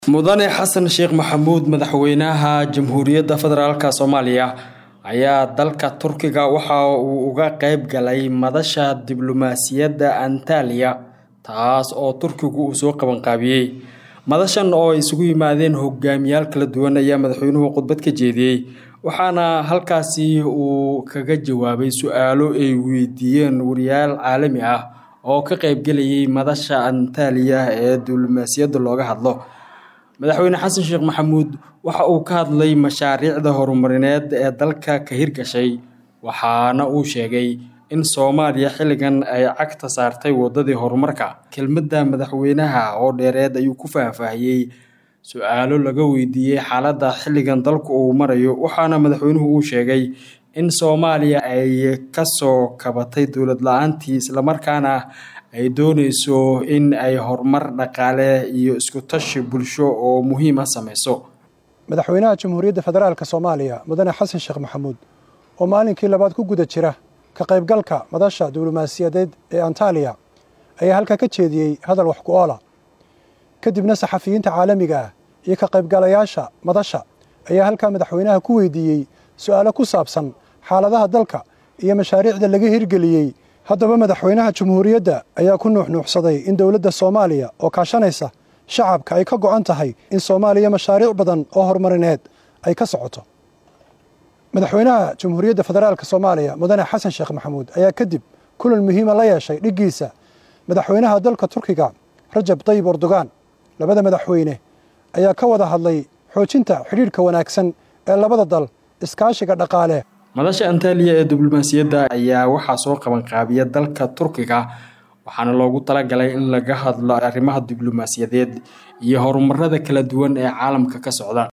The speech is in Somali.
mudane xasan sheekh maxamuud madaxweynaha jamhuuriyadda federaalk soomaaliya ayaa dalka turkiga waxa uu uga qeyb galay madasha diblomaasiyadda antaliya taas oo turkigu uu soo qabanqaabiyey madashan oo ay isugu yimaadeen hogaamiyaal kala duwan ayaa madaxweynuhu khudbad ka jeediyey waxaana halkaasi uu kaga jawaabay su-aalo ay weydiiyeen wariyaal caalami ah oo ka qeybgelayay madasha antaliya ee diblomaasiyadda looga hadlo madaxweyne xasan sheekh maxamuud waxa uu ka hadlay mashaariicda horumarineed ee dalka ka hirgashay waxaana uu sheegay in soomaaliya xilligan ay cagta saartay wadadii horumarka kelmadda madaxweynaha oo dheereed ayuu ku faahfaahiyey su-aalo laga weydiiyey xaaladda xilligan dalku uu marayo waxaana madaxweynuhu uu sheegay in soomaaliya ay kasoo kabatay dowlad la-aantii islamarkaana ay dooneyso in ay horumar dhaqaale iyo isku tashi bulsho oo muhiima sameyso madaxweynaha jamhuuriyadda federaalk soomaaliya mudane xasan sheekh maxamuud oo maalinkii labaad ku guda jira ka qaybgalka madasha diblomaasiyadeed ee antaliya ayaa halkaa ka jeediyey hadal wax ku oola kadibna saxafiyiinta caalamiga ah iyo ka qaybgalayaasha madasha ayaa halkaa madaxweynaha ku weydiiyey su-aalo ku saabsan xaaladaha dalka iyo mashaariicda laga hirgeliyey haddaba madaxweynaha jamhuuriyadda ayaa ku nuuxnuuxsaday in dowladda soomaaliya oo kaashanaysa shacabka ay ka go'an tahay in soomaaliya mashaariic badan oo horumarineed ay ka socoto madaxweynaha jamhuuriyadda federaalk soomaaliya mudane xasan sheekh maxamuud ayaa kadib kulan muhiima la yeeshay dhiggiisa madaxweynaha dalka turkiga rajab tayib erdogan labada madaxweyne ayaa ka wada hadlay xoojinta xidhiidhka wanaagsan ee labada dal iskaashiga dhaqaale madasha antaliya ee diblomaasiyadda ayaa waxaa soo qabanqaabiya dalka turkiga waxaana loogu talagalay in laga hadlo arrimaha diblomaasiyadeed iyo horumarada kala duwan ee caalamka ka socda